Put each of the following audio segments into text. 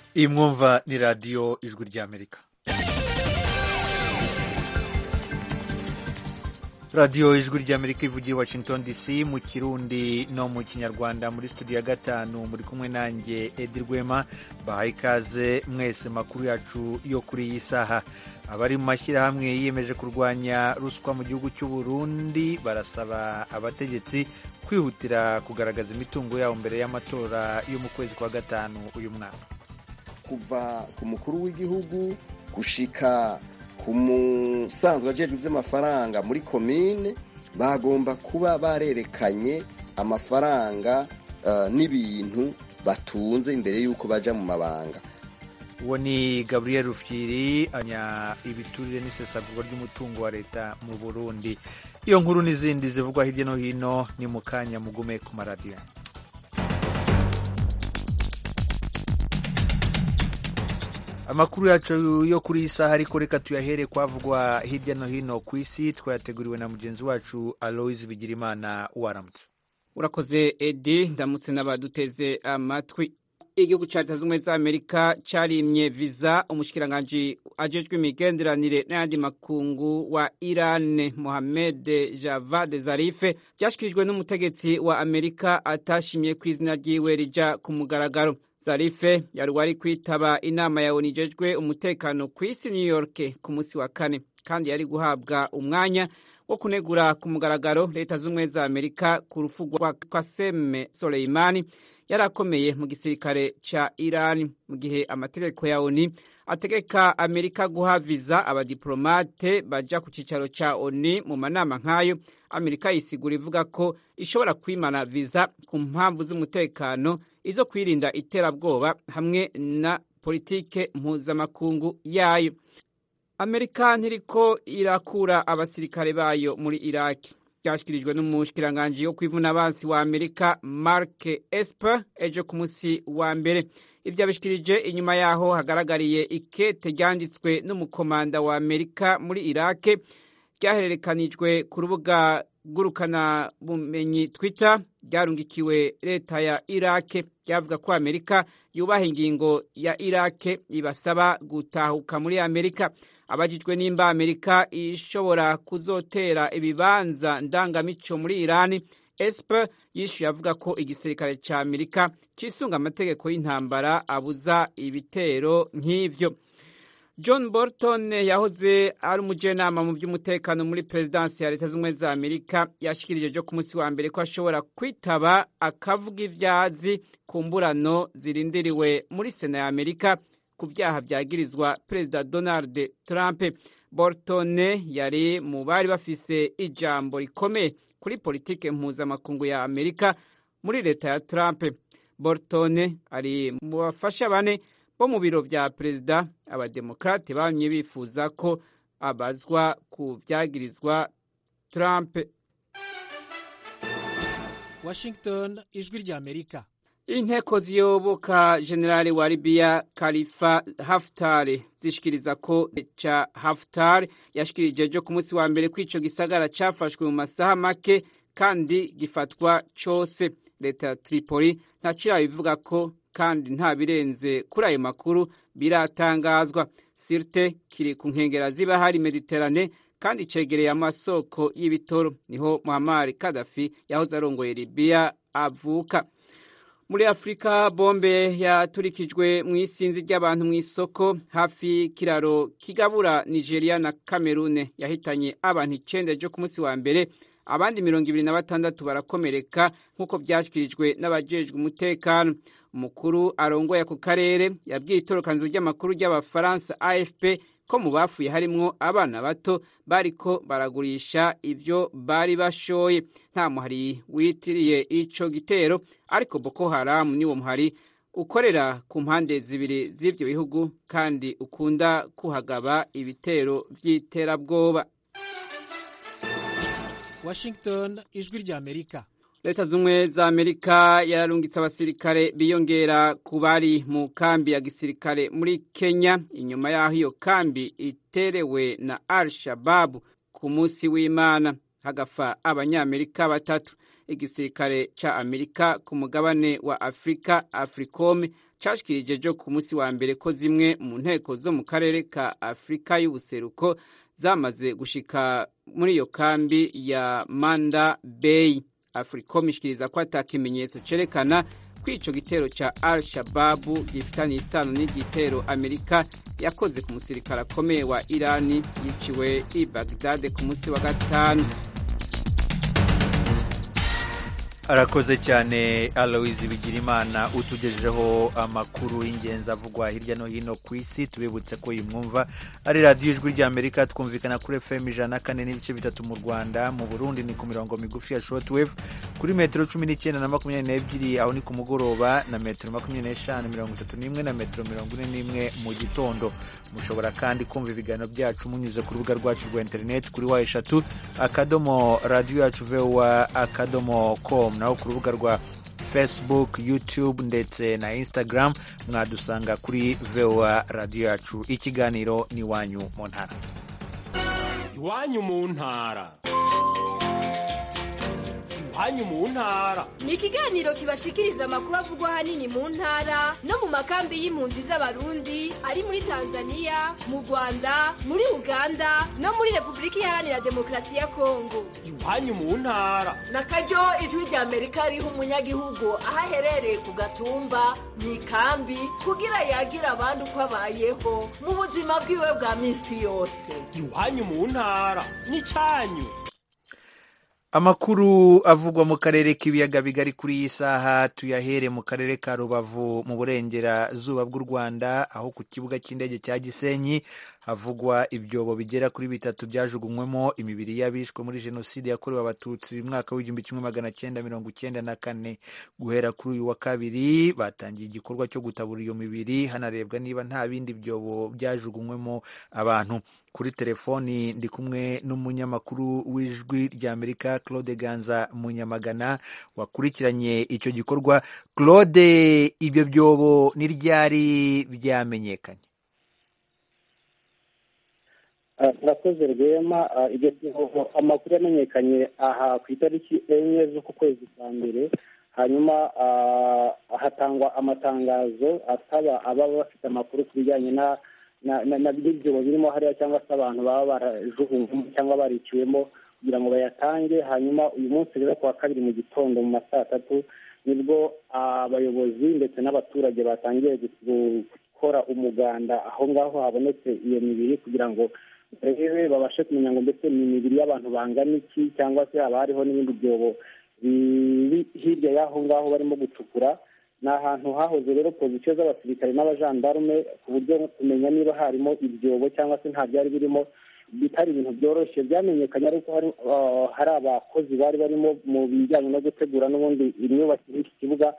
iyi mwumva ni radiyo ijwi ry'amerika radiyo ijwi ry'amerika ivugira i washington dc mu kirundi no mu kinyarwanda muri studio ya gatanu muri kumwe nanjye edi rwema bahaye ikaze mwese makuru yacu yo kuri iyi saha abari mu mashyirahamwe yiyemeje kurwanya ruswa mu gihugu cy'u Burundi barasaba abategetsi kwihutira kugaragaza imitungo yabo mbere y'amatora yo mu kwezi kwa gatanu uyu mwaka kuva ku mukuru w'igihugu gushika ku musanzwe ajejwe iby'amafaranga muri komine bagomba kuba barerekanye amafaranga n'ibintu batunze imbere y'uko baja mu mabanga uwo ni gabriel rufyiri anya ibiturire n'isesagurwa ry'umutungo wa leta mu burundi iyo nkuru n'izindi zivugwa hirya no hino ni mu kanya mugume ku maradiyo amakuru yacu yo kuri iyi saha ariko reka tuyahere kwavugwa hirya no hino ku isi twayateguriwe na mugenzi wacu aloise bigirimana waramutse urakoze edi ndamutse n'abaduteze amatwi igihugu cya leta z'ubumwe za amerika cyarimye viza umushikiranganji ajejwe imigenderanire n'ayandi makungu wa iran mohamed javad zarife byashyikirijwe n'umutegetsi wa amerika atashimye ku izina ryiwe rija ku mugaragaro zarife yari wari kwitaba inama ya onu ijejwe umutekano ku isi new york ku munsi wa kane kandi yari guhabwa umwanya wo kunegura ku mugaragaro leta z'ubumwe za amerika ku rufu rwa kaseme soleimani yari akomeye mu gisirikare ca Iran mu gihe amategeko ya ONU ategeka Amerika guha viza abadiplomate baja ku cicaro ca ONU mu manama nk'ayo Amerika yisigura ivuga ko ishobora kwimana viza ku mpamvu z'umutekano izo kwirinda iterabwoba hamwe na politike mpuzamakungu yayo Amerika ntiriko irakura abasirikare bayo muri Iraki byashyikirijwe n'umushikiranganji wo kwivuna abansi wa amerika mark esper ejo ku munsi wa mbere ibyo abishikirije inyuma yaho hagaragariye ikete ryanditswe n'umukomanda wa amerika muri irake ryahererekanijwe ku rubuga ngurukana bumenyi twitter ryarungikiwe leta ya irake ryavuga ko amerika yubaha ingingo ya irake ibasaba gutahuka muri amerika abajijwe nimba amerika ishobora kuzotera ibibanza ndangamico muri irani esper yishuye avuga ko igisirikare ca amerika cisunga amategeko y'intambara abuza ibitero nk'ivyo john bolton yahoze ari umujenama mu by'umutekano muri perezidansi ya leta z'ubumwe za amerika yashikirije ejo ku munsi wa mbere ko ashobora kwitaba akavuga ivyazi ku mburano zirindiriwe muri sena ya amerika ku byaha byagirizwa perezida donald trump bolton yari mu bari bafise ijambo rikomeye kuri politike mpuzamakungu ya amerika muri leta ya trump bolton ari mu bafasha bane bo mu biro vya perezida abademokrate bamye bifuza ko abazwa ku vyagirizwa trump washington ijwi rya amerika inteko ziyoboka generali wa libiya khalifa haftar zishikiriza ko ca haftar yashikirije ejo ku munsi wa mbere ko ico gisagara cafashwe mu masaha make kandi gifatwa cose leta ya tripoli ntacira bivuga ko kandi nta birenze kuri ayo makuru biratangazwa sirte kiri ku nkengera z'ibahari mediterane kandi cegereye amasoko y'ibitoro niho muhammar kadafi yahoze arongoye libiya avuka muri afurika bombe yaturikijwe mu isinzi ry'abantu mu isoko hafi y'ikiraro kigabura nigeria na kamerune yahitanye abantu icenda ejo ku munsi wa mbere abandi mirongo ibiri na batandatu barakomereka nk'uko byashyikirijwe n'abajejwe umutekano umukuru arongoye ako karere yabwiye itorokanizo ry'amakuru ry'abafaransa afp ko mu bafuye harimwo abana bato bariko baragurisha ivyo bari bashoye nta muhari witiriye ico gitero ariko boko haramu niwo muhari ukorera ku mpande zibiri z'ivyo bihugu kandi ukunda kuhagaba ibitero vy'iterabwoba washington ijwi rya amerika leta z'ubumwe za amerika yararungitse abasirikare biyongera ku bari mu kambi ya gisirikare muri kenya inyuma y'aho iyo kambi iterewe na al shababu ku munsi w'imana hagapfa abanyamerika batatu igisirikare ca amerika ku mugabane wa afurika africom cashikirije jo ku munsi wa mbere ko zimwe mu nteko zo mu karere ka afurika y'ubuseruko zamaze gushika muri iyo kambi ya manda bay africom ishikiriza ko ata kimenyetso cerekana ko ico gitero ca al shababu gifitanye isano n'igitero amerika yakoze ku musirikare akomeye wa irani yiciwe i bagdade ku munsi wa gatanu arakoze cyane aloise bigirimana utugejejeho amakuru y'ingenzi avugwa hirya no hino ku isi tubibutse ko iyi mwumva ari radiyo ijwi ry'amerika twumvikana kuri fm ijana na kane n'ibice bitatu mu rwanda mu burundi ni ku mirongo migufi ya shortwave kuri metero cumi n'icyenda na makumyabiri n'ebyiri aho ni ku mugoroba na metero makumyabiri n'eshanu mirongo itatu n'imwe na metero mirongo ine n'imwe mu gitondo mushobora kandi kumva ibiganiro byacu munyuze ku rubuga rwacu rwa interineti kuri wa eshatu akadomo radiyo yacu vowa akadomo com naho ku rubuga rwa facebook youtube ndetse na instagram mwadusanga kuri voa radiyo yacu ikiganiro ni iwanyu mu ntara iwanyu mu ntara iwanyu mu ntara ni ikiganiro kibashikiriza amakuru avugwa ahanini mu ntara no mu makambi y'impunzi z'abarundi ari muri tanzania mu rwanda muri uganda no muri repubulika iharanira demokarasi ya kongo iwanyu mu ntara na karyo ijwi rya amerika riha umunyagihugu aho aherereye ku gatumba mu ikambi kugira yagira abandi uko abayeho mu buzima bwiwe bwa minsi yose iwanyu mu ntara n'icyanyu amakuru avugwa mu karere k'ibiyaga bigari kuri iyi saha tuyahere mu karere ka rubavu mu burengerazuba bw'u rwanda aho ku kibuga cy'indege cya gisenyi havugwa ibyobo bigera kuri bitatu byajugunywemo imibiri y'abishwe muri jenoside yakorewe abatutsi mu mwaka w'igihumbi kimwe magana cyenda mirongo icyenda na kane guhera kuri uyu wa kabiri batangiye igikorwa cyo gutabura iyo mibiri hanarebwa niba nta bindi byobo byajugunywemo abantu kuri telefoni ndi kumwe n'umunyamakuru w'ijwi ry'amerika claude ganza munyamagana wakurikiranye icyo gikorwa claude ibyo byobo ni ryari byamenyekanye turakoze rwema ibyo byobo amakuru yamenyekanye aha ku itariki enye z'uku kwezi kwa mbere hanyuma hatangwa amatangazo asaba ababa bafite amakuru ku bijyanye na n'ibyobo birimo hariya cyangwa se abantu baba barajugunywemo cyangwa bariciwemo kugira ngo bayatange hanyuma uyu munsi rero ku wa kabiri mu gitondo mu ma saa tatu nibwo abayobozi ndetse n'abaturage batangiye gukora umuganda aho ngaho habonetse iyo mibiri kugira ngo barebe babashe kumenya ngo mbese ni imibiri y'abantu bangana iki cyangwa se haba hariho n'ibindi byobo biri hirya y'aho ngaho barimo gucukura ni ahantu hahoze rero pozisiyo z'abasirikare n'abajandarume ku buryo kumenya niba harimo ibyobo cyangwa se nta byari birimo bitari ibintu byoroshye byamenyekanye ariko hari abakozi bari barimo mu bijyanye no gutegura n'ubundi imyubakire y'iki kibuga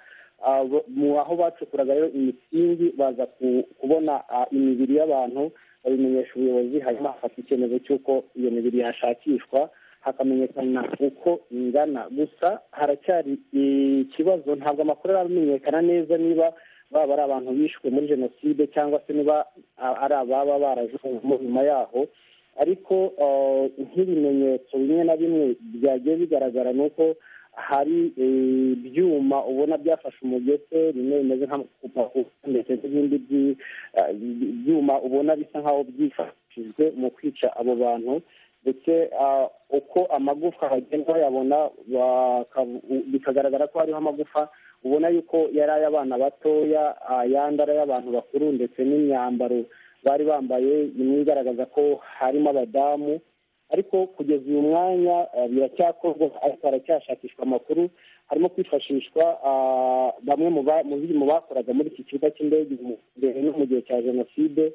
aho bacukuraga rero imisingi baza kubona imibiri y'abantu babimenyesha ubuyobozi hanyuma hafata icyemezo cy'uko iyo mibiri yashakishwa hakamenyekana uko ingana gusa haracyari ikibazo ntabwo amakuru aramenyekana neza niba baba ari abantu bishwe muri jenoside cyangwa se niba ari ababa barajugunyemo nyuma yaho ariko nk'ibimenyetso bimwe na bimwe byagiye bigaragara ni uko hari ibyuma ubona byafashe umugese bimwe bimeze nk'amakupakupa ndetse n'ibindi byuma ubona bisa nk'aho byifashishijwe mu kwica abo bantu ndetse uko amagufwa bagenda bayabona bikagaragara ko hariho amagufa ubona yuko yari ay'abana batoya ayandi ari ay'abantu bakuru ndetse n'imyambaro bari bambaye imwe igaragaza ko harimo abadamu ariko kugeza uyu mwanya biracyakorwa ariko haracyashakishwa amakuru harimo kwifashishwa bamwe mu bakoraga muri iki kibuga cy'indege mbere no mu gihe cya jenoside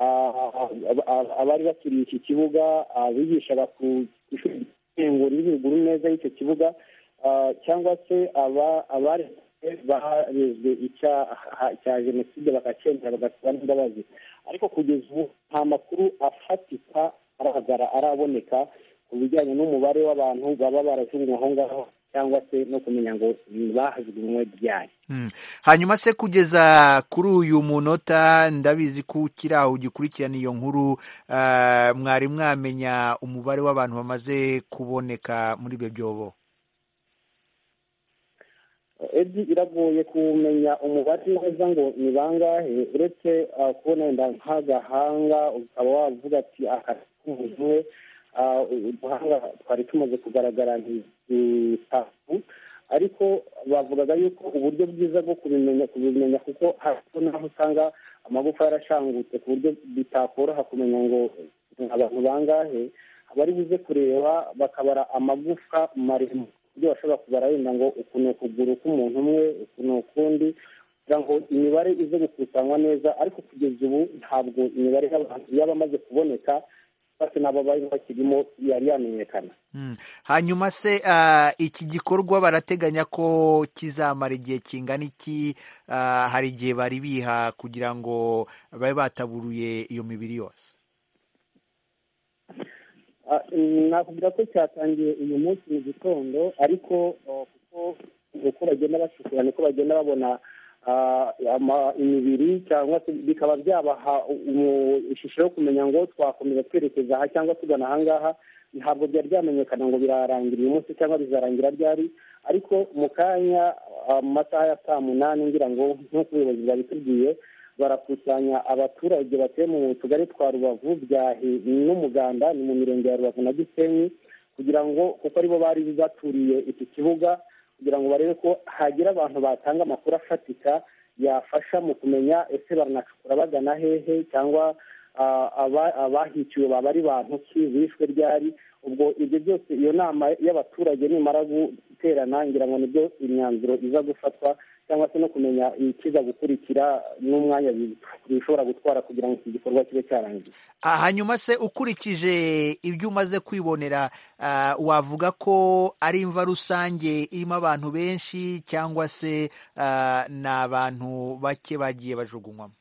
abari baturiye iki kibuga bigishaga ku ishuri ry'ibiguru neza y'icyo kibuga cyangwa se abari barezwe icyaha cya jenoside bakacyemera bagasaba n'imbabazi ariko kugeza ubu nta makuru afatika aragara araboneka ku bijyanye n'umubare w'abantu baba barajugunywe aho ngaho cyangwa se no kumenya ngo bahajugunywe ryari Mm. hanyuma se kugeza kuri uyu munota ndabizi ko ukiri aho ugikurikirana iyo nkuru ah, mwari mwamenya umubare w'abantu bamaze kuboneka muri ibyo byobo edi iragoye kumenya umubare neza ngo ni bangahe uretse ah, kubona wenda nk'agahanga ukaba wavuga ati aka umuntu umwe ah, uduhanga twari tumaze kugaragara ntitatu ariko bavugaga yuko uburyo bwiza bwo kubimenya kubimenya kuko hariho n'aho usanga amagufa yarashangutse ku buryo bitakoroha kumenya ngo ni abantu bangahe abari buze kureba bakabara amagufwa maremare ku buryo bashobora kubara wenda ngo uku ni ukuguru k'umuntu umwe uku ni ukundi kugira ngo imibare ize gukusanywa neza ariko kugeza ubu ntabwo imibare y'abantu yaba amaze kuboneka bose n'abo bari bakirimo yari yamenyekana Mm. hanyuma se ah, iki gikorwa barateganya ko kizamara igihe kingana iki Ah, hari igihe bari biha kugira ngo babe bataburuye iyo mibiri yose Ah, nakubwira ko cyatangiye uyu munsi mu gitondo ariko ah, kuko uko bagenda bacukura niko bagenda babona ah, ama- imibiri cyangwa se bikaba byabaha umu- ishusho yo kumenya ngo twakomeza twerekeza aha cyangwa tugana aha ngaha ntabwo byari byamenyekana ngo birarangira uyu munsi cyangwa bizarangira ryari ariko mu kanya ah, mu masaha ya saa munani ngira ngo nk'uko ubuyobozi bwabitubwiye barakusanya abaturage batuye mu tugari twa rubavu byahi n'umuganda ni mu mirenge ya rubavu na gisenyi kugira ngo kuko aribo bari baturiye iki kibuga kugira ngo barebe ko hagira abantu batanga amakuru afatika yafasha mu kumenya ese baranacukura bagana hehe cyangwa ah, aba- abahiciwe baba ari bantu ki bishwe ryari ubwo ibyo byose iyo nama y'abaturage nimara guterana ngira ngo nibyo imyanzuro iza gufatwa cyangwa se no kumenya ikiza gukurikira n'umwanya bi- bishobora gutwara kugira ngo iki gikorwa kibe cyarangiye Ah, hanyuma se ukurikije ibyo umaze kwibonera ah, wavuga ko ari imva rusange irimo abantu benshi cyangwa se ah, ni abantu bake bagiye bajugunywamo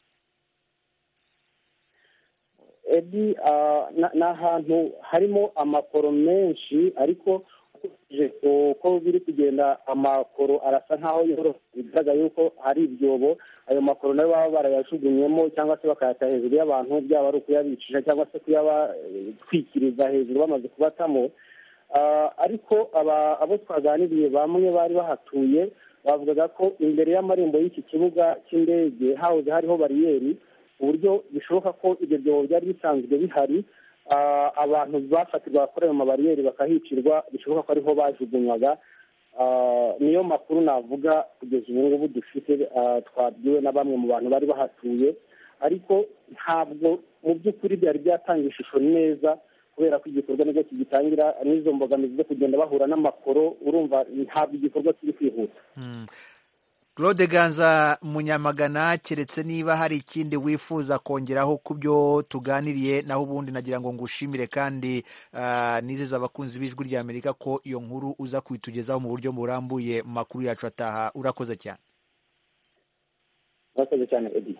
edi ah, na- ni ahantu harimo amakoro menshi ariko ukurikije uko biri kugenda amakoro arasa nk'aho yoroshye bigaragara yuko hari ibyobo ayo makoro nayo baba barayajugunyemo cyangwa se bakayata hejuru y'abantu byaba ari ukuyabicisha cyangwa se kuyabatwikiriza hejuru bamaze kubatamo Ah, ariko aba- abo twaganiriye bamwe bari bahatuye bavugaga ko imbere y'amarembo y'iki kibuga cy'indege hahoze hariho bariyeri ku buryo bishoboka ko ibyo byobo byari bisanzwe bihari Ah, abantu bafatirwa kuri ayo mabariyeri bakahicirwa bishoboka ko ariho bajugunywaga Ah, niyo makuru navuga kugeza ubu ngubu dufite ah, twabwiwe na bamwe mu bantu bari bahatuye ariko ntabwo mu by'ukuri byari byatanga ishusho neza kubera ko igikorwa nibwo kigitangira n'izo mbogamizi zo kugenda bahura n'amakoro urumva ntabwo igikorwa kiri kwihuta Mm. Claude Ganza Munyamagana keretse niba hari ikindi wifuza kongeraho ku byo tuganiriye naho ubundi nagira ngo ngushimire kandi ah, nizeza abakunzi b'ijwi rya Amerika ko iyo nkuru uza kuyitugezaho mu buryo burambuye mu makuru yacu ataha urakoze cyane murakoze cyane edi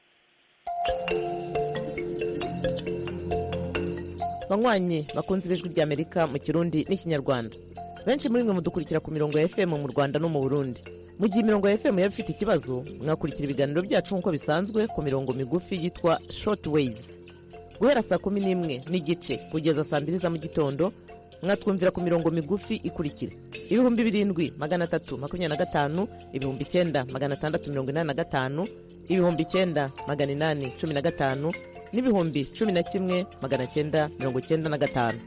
banywanyi bakunze ibijwi ry'amerika mu kirundi n'ikinyarwanda benshi muri mwe mudukurikira ku mirongo ya fm mu rwanda no mu burundi mu gihe imirongo ya fm yaba ifite ikibazo mwakurikira ibiganiro byacu nk'uko bisanzwe ku mirongo migufi yitwa short waves guhera saa kumi n'imwe n'igice kugeza saa mbiri za mu gitondo mwatwumvira ku mirongo migufi ikurikira ibihumbi birindwi magana atatu makumyabiri na gatanu ibihumbi icyenda magana atandatu mirongo inani na gatanu ibihumbi icyenda magana inani cumi na gatanu n'ibihumbi cumi na kimwe magana cyenda mirongo cyenda na gatanu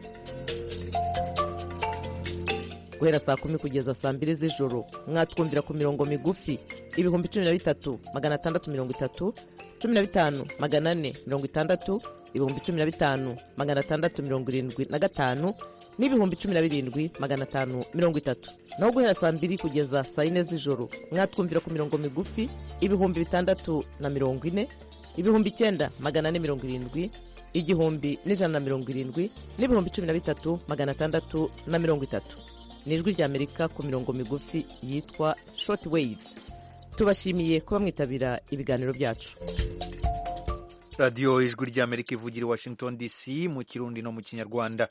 guhera saa kumi kugeza saa mbiri z'ijoro mwatwumvira ku mirongo migufi ibihumbi cumi na bitatu magana atandatu mirongo itatu cumi na bitanu magana ane mirongo itandatu ibihumbi cumi na bitanu magana atandatu mirongo irindwi na gatanu n'ibihumbi cumi na birindwi magana atanu mirongo itatu naho guhera saa mbiri kugeza saa yine z'ijoro mwatwumvira ku mirongo migufi ibihumbi bitandatu na mirongo ine ibihumbi icyenda magana ane mirongo irindwi igihumbi n'ijana na mirongo irindwi n'ibihumbi cumi na bitatu magana atandatu na mirongo itatu ni ijwi ry'amerika ku mirongo migufi yitwa short waves tubashimiye kuba mwitabira ibiganiro byacu radiyo ijwi ry'amerika ivugira i washington dc mu kirundi no mu kinyarwanda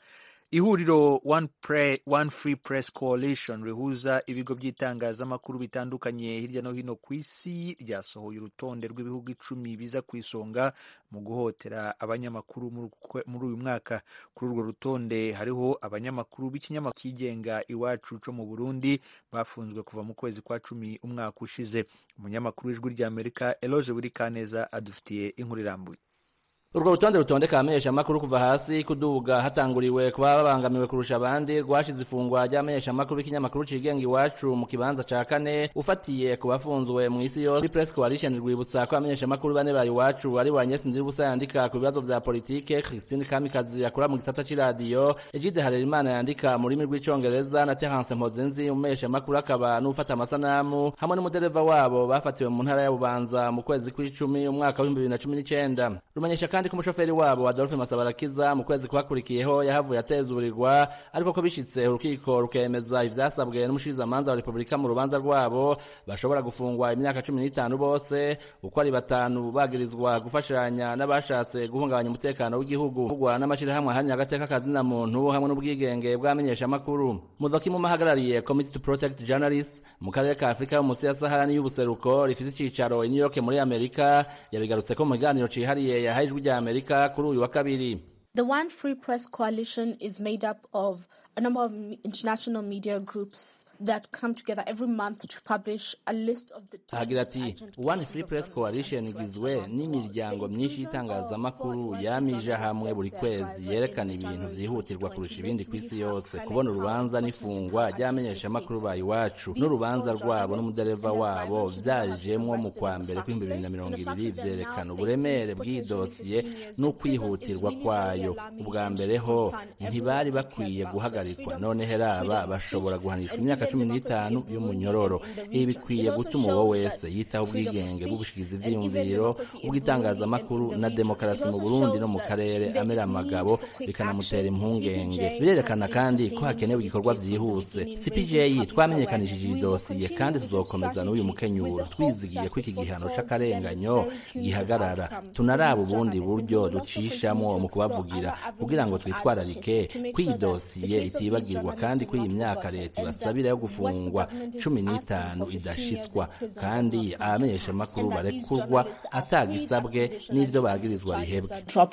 ihuriro one, Pre, one free press coalition rihuza ibigo by'itangazamakuru bitandukanye hirya no hino ku isi ryasohoye urutonde rw'ibihugu icumi biza ku isonga mu guhotera abanyamakuru muri uyu mwaka kuri urwo rutonde hariho abanyamakuru b'ikinyamakuru cyigenga iwacu co mu burundi bafunzwe kuva mu kwezi kwa cumi umwaka ushize umunyamakuru w'ijwi ry'amerika eloge burikaneza adufitiye inkuru irambuye urwo rutonde rutondeka abamenyeshamakuru kuva hasi kuduga hatanguriwe kuba babangamiwe kurusha abandi rwashize ifungwa ry'abamenyeshamakuru b'ikinyamakuru cigenga iwacu mu kibanza ca kane ufatiye ku bafunzwe mu isi yose press coalition rwibutsa ko abamenyeshamakuru bane ba iwacu ari wa Agnes Nzirubusa yandika ku bibazo vya politike Christine Kamikazi yakora mu gisata c'iradiyo Egide Harerimana yandika mu rurimi rw'icongereza na Terence Mpozenzi umumenyeshamakuru akaba n'ufata amasanamu hamwe n'umudereva wabo bafatiwe mu ntara ya Bubanza mu kwezi kw'icumi umwaka w'ibihumbi bibiri na cumi n'icenda rumenyesha kandi ko umushoferi wabo Adolphe Masabarakiza mu kwezi kwakurikiyeho yahavuye atezurirwa ariko ko bishitse urukiko rukemeza ivyasabwe n'umushirizamanza wa Repubulika mu rubanza rwabo bashobora gufungwa imyaka cumi n'itanu bose uko ari batanu bagirizwa gufashanya n'abashatse guhungabanya umutekano w'igihugu kugwa n'amashirahamwe ahanini agateka kazina muntu hamwe n'ubwigenge bw'amenyeshamakuru muzoki mu mahagarariye Committee to Protect Journalists mu karere ka Afrika yo munsi ya Sahara n'iy'ubuseruko rifite icicaro i New York muri Amerika yabigarutse ko mu kiganiro cihariye yahaye ijwi rya Amerika kuri uyu wa kabiri The One Free Press Coalition is made up of a number of international media groups that come together every month to publish a list of the ahagira ati One Free Press Coalition igizwe n'imiryango myinshi y'itangazamakuru yamije hamwe buri kwezi yerekana ibintu vyihutirwa kurusha ibindi ku isi yose kubona urubanza n'ifungwa ry'abamenyeshamakuru ba iwacu n'urubanza rwabo n'umudereva wabo vyajemwo mu kwa mbere kw'ibihumbi bibiri na mirongo ibiri vyerekana uburemere bw'iyi dosiye n'ukwihutirwa kwayo ubwa mbere ho ntibari bakwiye guhagarikwa none heraba bashobora guhanishwa imyaka cumi n'itanu y'umunyororo ibi bikwiye gutuma uwo wese yitaho ubwigenge bw'ubushikizi ivyiyumviro ubw'itangazamakuru na demokarasi mu burundi no mu karere amera amagabo bikanamutera impungenge birerekana kandi ko hakenewe igikorwa vyihuse cpj twamenyekanishije iyi dosiye kandi tuzokomeza n'uyu mukenyuro twizigiye ko iki gihano c'akarenganyo gihagarara tunaraba ubundi buryo ducishamwo mu kubavugira kugira ngo twitwararike ko iyi dosiye itibagirwa kandi ko iyi myaka leta ibasabira yo gufungwa cumi n'itanu idashitswa kandi abamenyeshamakuru barekurwa atagisabwe n'ivyo bagirizwa rihebwe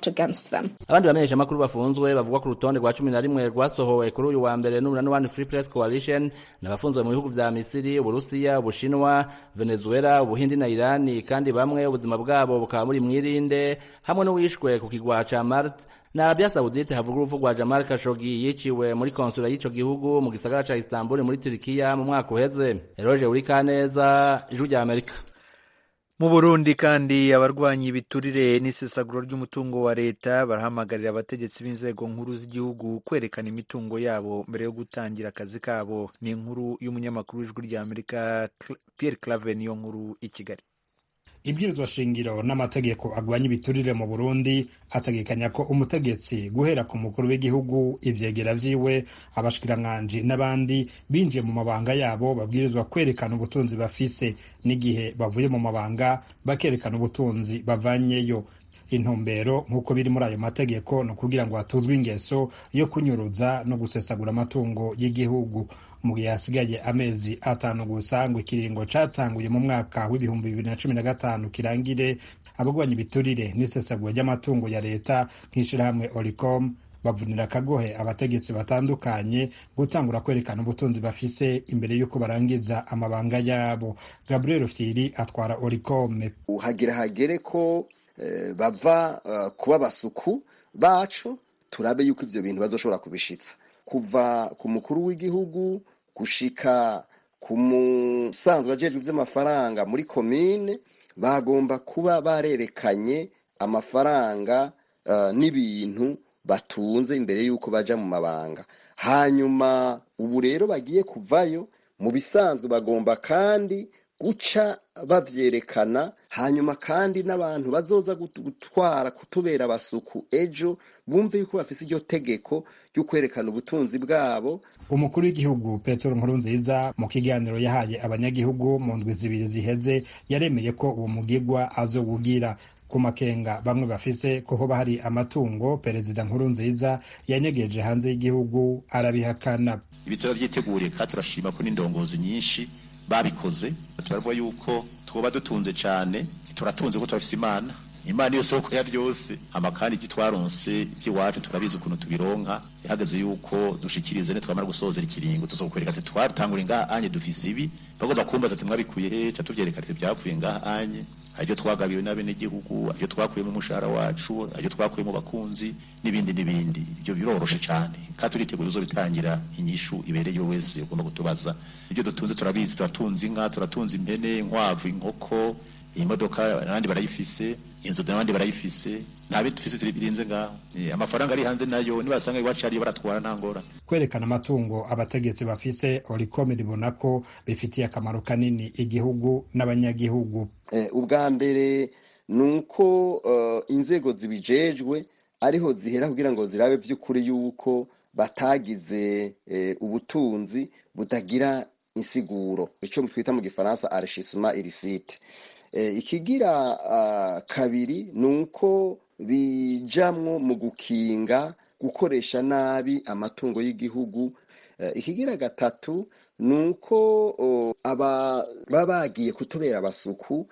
abandi bamenyeshamakuru bafunzwe bavuga ku rutonde rwa cumi na rimwe rwasohowe kuri uyu wa mbere n'umunani One Free Press Coalition n'abafunzwe mu bihugu vya Misiri Uburusiya Ubushinwa Venezuela Ubuhindi na Irani kandi bamwe ubuzima bwabo bukaba muri mwirinde hamwe n'uwishwe ku kigwa ca Marte na Arabia Saudite havuga urupfu rwa Jamal Khashoggi yiciwe muri konsula y'ico gihugu mu gisagara ca Istanbul muri Turkiya mu mwaka uheze Eroge Urikaneza ijwi rya Amerika mu burundi kandi abarwanya ibiturire n'isesaguro ry'umutungo wa leta barahamagarira abategetsi b'inzego nkuru z'igihugu kwerekana imitungo yabo mbere yo gutangira akazi kabo ni inkuru y'umunyamakuru w'ijwi rya amerika pierre clave niyo nkuru i kigali ibwirizwa shingiro n'amategeko agwanya ibiturire mu burundi ategekanya ko umutegetsi guhera ku mukuru w'igihugu ivyegera vyiwe abashikiranganji n'abandi binjiye mu mabanga yabo babwirizwa kwerekana ubutunzi bafise n'igihe bavuye mu mabanga bakerekana ubutunzi bavanyeyo intumbero nk'uko biri muri ayo mategeko ni ukugira ngo hatuzwe ingeso yo kunyuruza no gusesagura amatungo y'igihugu mu gihe hasigaye amezi atanu gusa ngo ikiringo catanguye mu mwaka w'ibihumbi bibiri na cumi na gatanu kirangire abagwanya ibiturire n'isesagura ry'amatungo ya leta nk'ishirahamwe oricom bavunira akagohe abategetsi batandukanye gutangura kwerekana ubutunzi bafise imbere y'uko barangiza amabanga yabo gabriel firi atwara oricome hagira hagere ko eh, bava uh, kuba basuku bacu turabe yuko ivyo bintu bazoshobora kubishitsa kuva ku mukuru w'igihugu gushika ku musanzwe ajejwe ivy'amafaranga muri komine bagomba kuba barerekanye amafaranga uh, n'ibintu batunze imbere y'uko baja mu mabanga hanyuma ubu rero bagiye kuvayo mu bisanzwe bagomba kandi guca bavyerekana hanyuma kandi n'abantu bazoza gutwara kutubera abasuku ejo bumve yuko bafise iryo tegeko ryo kwerekana ubutunzi bwabo umukuru w'igihugu petero nkurunziza mu kiganiro yahaye abanyagihugu mu ndwi zibiri ziheze yaremeye ko uwo mugigwa azowugira ku makenga bamwe bafise ko hoba hari amatungo perezida nkuru nziza yanyegeje hanze y'igihugu arabihakana ibi turabyiteguriye kandi turashima ko n'indongozi nyinshi babikoze turavuga yuko twoba dutunze cyane turatunze ko turafise imana imana iyo soko ya byose hama kandi ibyo twaronse iby'iwacu turabizi ukuntu tubironka ihagaze yuko dushikirize ne twamara gusozera ikiringo tuzokwereka ati twatangura ngaha anye dufise ibi bagomba kumbaza ati mwabikuye he ca tuvyereka ati byavuye ngaha anye haryo twagabiwe n'abenegihugu haryo twakuye mu mushahara wacu haryo twakuye mu bakunzi n'ibindi n'ibindi ibyo biroroshe cyane kandi turiteguye uzobitangira inyishu ibereye wese ugomba kutubaza ibyo dutunze turabizi turatunze inka turatunze impene inkwavu inkoko imodoka abandi barayifise inzu n'abandi barayifise nta bintu dufise turi birinze ngaho amafaranga ari hanze nayo nibasanga iwacu ariyo baratwara nta ngora kwerekana amatungo abategetsi bafise oricom ribona ko bifitiye akamaro kanini igihugu n'abanyagihugu ubwa mbere ni uko inzego zibijejwe ariho zihera kugira ngo zirabe by'ukuri yuko batagize ubutunzi butagira insiguro icyo twita mu gifaransa arishishima irisite ikigira kabiri ni uko bijamwo mu gukinga gukoresha nabi amatungo y'igihugu ikigira gatatu ni uko baba bagiye kutubera abasuku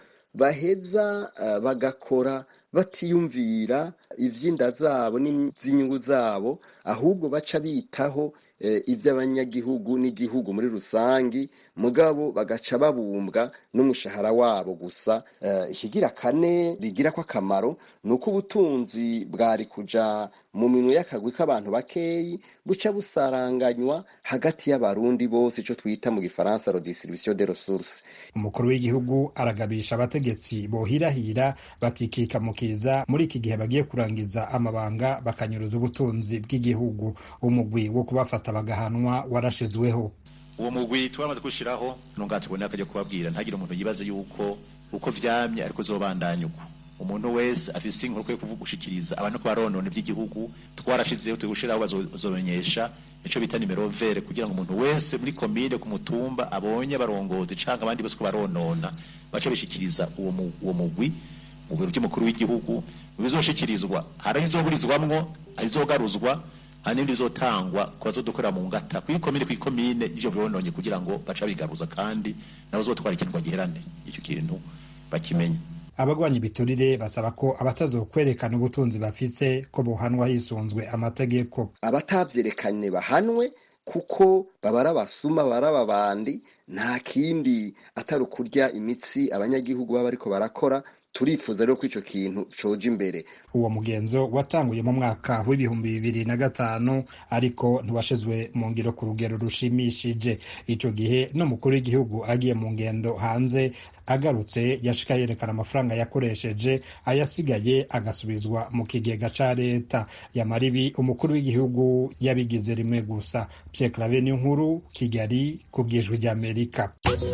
baheza bagakora batiyumvira iby'inda zabo n'iby'inyungu zabo ahubwo baca bitaho iby'abanyagihugu n'igihugu muri rusange mugabo bagaca babumbwa n'umushahara wabo gusa ikigira kane bigira ko akamaro ni uko ubutunzi bwari kuja mu minwe y'akagwi k'abantu bakeyi buca busaranganywa hagati y'abarundi bose icyo twita mu gifaransa redistribution de ressources umukuru w'igihugu aragabisha abategetsi bohirahira bakikika mu kiza muri iki gihe bagiye kurangiza amabanga bakanyuruza ubutunzi bw'igihugu umugwi wo kubafata bagahanwa warashizweho uwo mugwi turamaze gushiraho nunga tubone akajya kubabwira ntagire umuntu yibaze yuko uko vyamye ariko uzobandanya uko umuntu wese afise inkuru yo kuvuga gushikiriza abantu ko baronona iby'igihugu twarashizeho turi gushiraho bazomenyesha ico bita nimero vere kugira ngo umuntu wese muri komine ku mutumba abonye abarongozi canke abandi bose ko baronona bace bishikiriza uwo uwo mugwi mu biro by'umukuru w'igihugu bizoshikirizwa hari izoburizwamwo hari izogaruzwa hari n'ibindi bizotangwa ku bazodukorera mu ngata kw'ikomine kw'ikomine ivyo birononye kugira ngo baca bigaruza kandi nabo uzotwara ikintu bagiherane icyo kintu bakimenye abagwanya ibiturire basaba ko abatazokwerekana ubutunzi bafise ko bohanwa hisunzwe amategeko abatavyerekanye bahanwe kuko babara abasuma babara ababandi nta kindi atari ukurya imitsi abanyagihugu baba bariko barakora turifuza rero ko ico kintu coja imbere uwo mugenzo watanguye mu mwaka w'ibihumbi bibiri na gatanu ariko ntiwashizwe mu ngiro ku rugero rushimishije ico gihe n'umukuru w'igihugu agiye mu ngendo hanze agarutse yashika yerekana amafaranga yakoresheje ayasigaye agasubizwa mu kigega ca leta yamaribi umukuru w'igihugu yabigize rimwe gusa Pierre Claver nkuru Kigali ku bwijwi ry'Amerika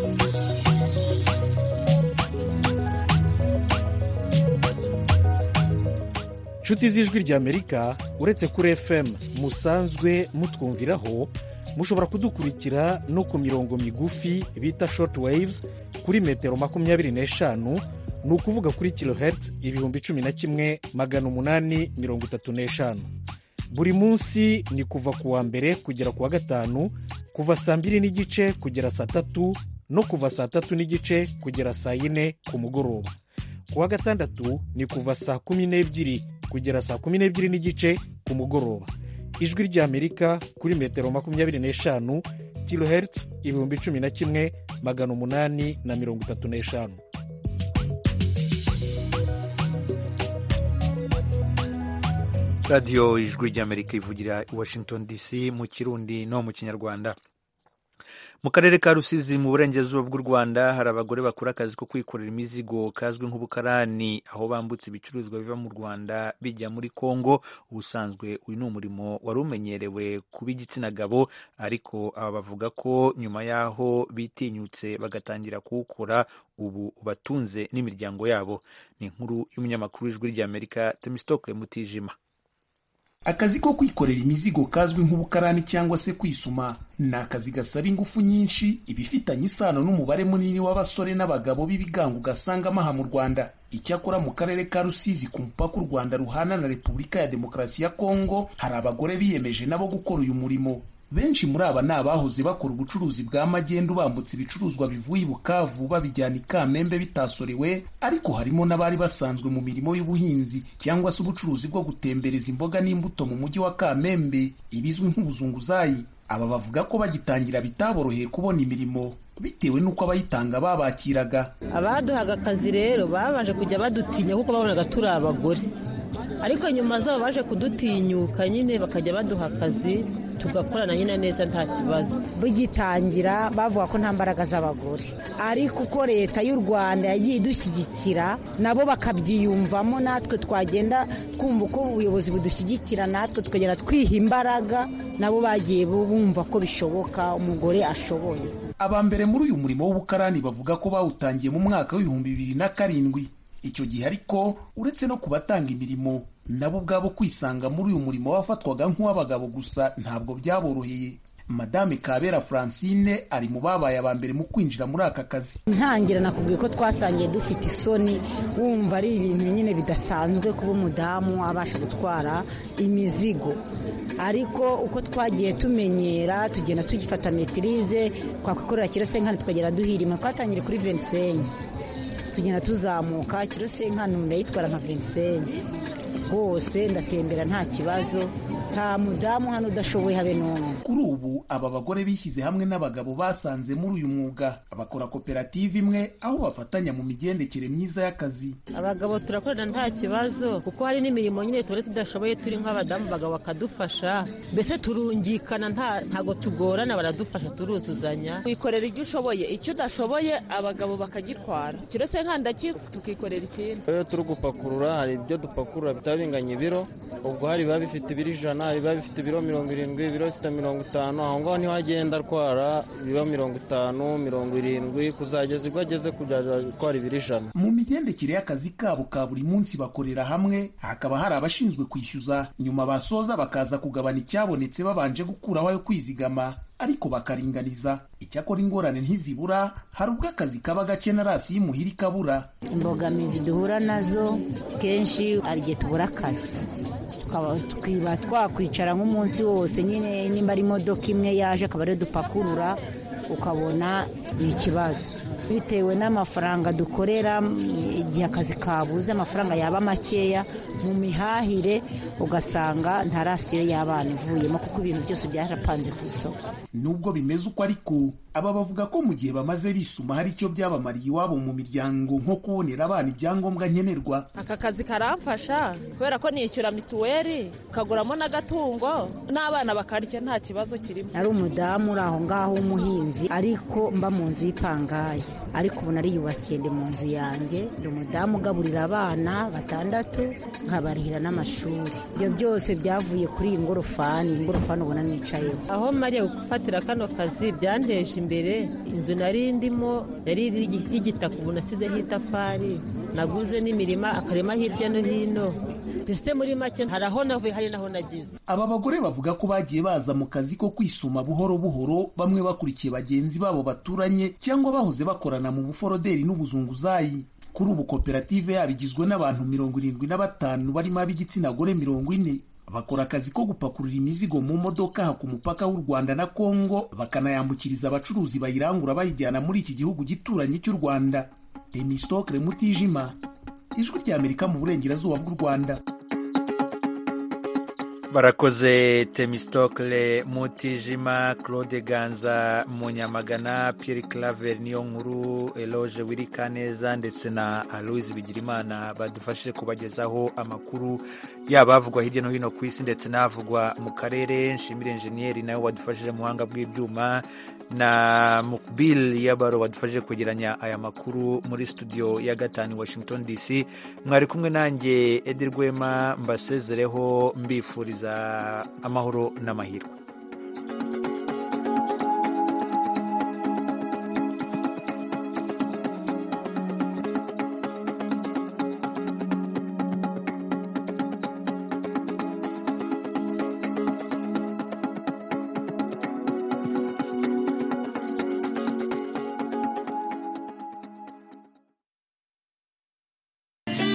nshuti z'ijwi ry'amerika uretse kuri fm musanzwe mutwumviraho mushobora kudukurikira no ku mirongo migufi bita short waves kuri metero makumyabiri n'eshanu ni ukuvuga kuri kilohertz ibihumbi cumi na kimwe magana umunani mirongo itatu n'eshanu buri munsi ni kuva ku wa mbere kugera ku wa gatanu kuva saa mbiri n'igice kugera saa tatu no kuva saa tatu n'igice kugera saa yine ku mugoroba ku wa gatandatu ni kuva saa kumi n'ebyiri kugera saa kumi n'ebyiri n'igice ku mugoroba ijwi ry'amerika kuri metero makumyabiri n'eshanu kilohertz ibihumbi cumi na kimwe magana umunani na mirongo itatu n'eshanu radiyo ijwi ry'amerika ivugira i washington dc mu kirundi no mu kinyarwanda mu karere ka rusizi mu burengerazuba bw'u rwanda hari abagore bakora akazi ko kwikorera imizigo kazwi nk'ubukarani aho bambutse ibicuruzwa biva mu rwanda bijya muri kongo ubusanzwe uyu ni umurimo wari umenyerewe ku b'igitsina gabo ariko aba bavuga ko nyuma y'aho bitinyutse bagatangira kuwukora ubu batunze n'imiryango yabo ni inkuru y'umunyamakuru w'ijwi ry'amerika temistokle mutijima akazi ko kwikorera imizigo kazwi nk'ubukarani cyangwa se kwisuma ni akazi gasaba ingufu nyinshi ibifitanye isano n'umubare munini w'abasore n'abagabo b'ibigango ugasangamo aha mu rwanda icyakora mu karere ka rusizi ku mupaka u rwanda ruhana na repubulika ya demokarasi ya kongo hari abagore biyemeje nabo gukora uyu murimo benshi muri aba ni abahoze bakora ubucuruzi bwa magendu bambutse ibicuruzwa bivuye i bukavu babijyana i kamembe bitasorewe ariko harimo n'abari basanzwe mu mirimo y'ubuhinzi cyangwa se ubucuruzi bwo gutembereza imboga n'imbuto mu mujyi wa kamembe ibizwi nk'ubuzunguzayi aba bavuga ko bagitangira bitaboroheye kubona imirimo bitewe n'uko abayitanga babakiraga abaduhaga akazi rero babanje kujya badutinya kuko babonaga turi abagore ariko nyuma zabo baje kudutinyuka nyine bakajya baduha akazi tugakorana nyine neza nta kibazo bigitangira bavuga ko nta mbaraga z'abagore ariko uko leta y'u rwanda yagiye idushyigikira nabo bakabyiyumvamo natwe twagenda twumva uko ubuyobozi budushyigikira natwe tukagenda twiha imbaraga nabo bagiye bumva ko bishoboka umugore ashoboye aba mbere muri uyu murimo w'ubukarani bavuga ko bawutangiye mu mwaka w'ibihumbi bibiri na karindwi icyo gihe ariko uretse no kubatanga imirimo nabo ubwabo kwisanga muri uyu murimo wafatwaga nk'uw'abagabo gusa ntabwo byaboroheye madame kabera francine ari mu babaye aba mbere mu kwinjira muri aka kazi ntangira nakubwiye ko twatangiye dufite isoni wumva ari ibintu nyine bidasanzwe kuba umudamu abasha gutwara imizigo ariko uko twagiye tumenyera tugenda tugifata metirize twakwikorera kirosenkani tukagera duhirima twatangire kuri venisenyi tugenda tuzamuka kirosenkani ndayitwara nka venisenyi rwose ndatembera nta kibazo nta mudamu hano udashoboye habe n'umwe kuri ubu aba bagore bishyize hamwe n'abagabo basanze muri uyu mwuga bakora koperative imwe aho bafatanya mu migendekere myiza y'akazi abagabo turakorana nta kibazo kuko hari n'imirimo nyine tuba tudashoboye turi nk'abadamu abagabo bakadufasha mbese turungikana ntabwo tugorana baradufasha turuzuzanya wikorera ibyo ushoboye icyo udashoboye abagabo bakagitwara kirose nkandaki tukikorera ikindi iyo turi gupakurura hari ibyo dupakurura bitaba binganya ibiro ubwo hari biba bifite ibiro ijana hari biba bifite ibiro mirongo irindwi ibiro bifite mirongo itanu aho ngaho niho agenda atwara ibiro mirongo itanu mirongo irindwi kuzageza ubwo ageze kujya atwara ibiro ijana mu migendekere y'akazi kabo ka buri munsi bakorera hamwe hakaba hari abashinzwe kwishyuza nyuma basoza bakaza kugabana icyabonetse babanje gukuraho ayo kwizigama ariko bakaringaniza icyakora ingorane ntizibura hari ubwo akazi kaba gake na rasi y'imuhira ikabura imbogamizi duhura nazo kenshi hari igihe tubura akazi twiba twakwicara nk'umunsi wose nyine nimba ari imodoka imwe yaje akaba ariyo dupakurura ukabona ni ikibazo bitewe n'amafaranga dukorera igihe akazi kabuze amafaranga yaba makeya mu mihahire ugasanga nta rasiyo y'abana ivuyemo kuko ibintu byose byarapanze ku isoko nubwo bimeze uko ariko aba bavuga ko mu gihe bamaze bisuma hari icyo byabamariye iwabo mu miryango nko kubonera abana ibyangombwa nkenerwa aka kazi karamfasha kubera ko nishyura mituweli ukaguramo n'agatungo n'abana bakarya nta kibazo kirimo ari umudamu uri aho ngaho w'umuhinzi ariko mba mu nzu y'ipangayi ariko ubu nariyubakiye ndi mu nzu yanjye ndi umudamu ugaburira abana batandatu nkabarihira n'amashuri ibyo byose byavuye kuri iyi ngorofani iyi ngorofani ubona nicayeho aho mariya gufatira kano kazi byanteje imbere inzu nari ndimo yari y'igitaka ubu nasizeho itafari naguze n'imirima akarima hirya no hino mbese muri make hari aho navuye hari n'aho nagize aba bagore bavuga ko bagiye baza mu kazi ko kwisuma buhoro buhoro bamwe bakurikiye bagenzi babo baturanye cyangwa bahoze bakorana mu buforoderi n'ubuzunguzayi kuri ubu koperative yabo igizwe n'abantu mirongo irindwi na batanu barimo ab'igitsina gore mirongo ine bakora akazi ko gupakurura imizigo mu modoka aha ku mupaka w'u Rwanda na Kongo bakanayambukiriza abacuruzi bayirangura bayijyana muri iki gihugu gituranye cy'u Rwanda Temistokle Mutijima ijwi ry'Amerika mu burengerazuba bw'u Rwanda barakoze temistokle mutijima claude ganza munyamagana pierre claver niyo nkuru eloge wirikaneza ndetse na aloise bigirimana badufashije kubagezaho amakuru yaba avugwa hirya no hino ku isi ndetse n'avugwa mu karere nshimire enjeniyeri nawe wadufashije mu buhanga bw'ibyuma na mukbil yabaro wadufashije kwegeranya aya makuru muri studio ya gatanu washington dc mwari kumwe nanjye edi rwema mbasezereho mbifuriza amahoro n'amahirwe